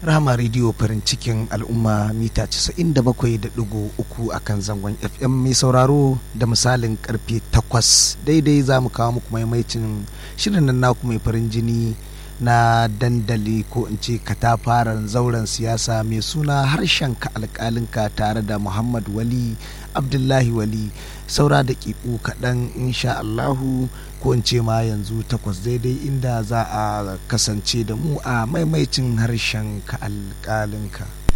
Rama rediyo farin cikin al'umma mita 97.3 a kan zangon FM mai sauraro da misalin karfe 8 daidai za mu kawo muku maimaicin shirin nan naku mai farin jini na dandali ko in ce katafaren zauren siyasa mai suna harshen ka alkalinka tare da Muhammad Wali Abdullahi Wali saura da ƙiƙu kaɗan insha Allahu ko in ce ma yanzu takwas daidai inda za a kasance da mu a maimaicin harshen ka alƙalinka.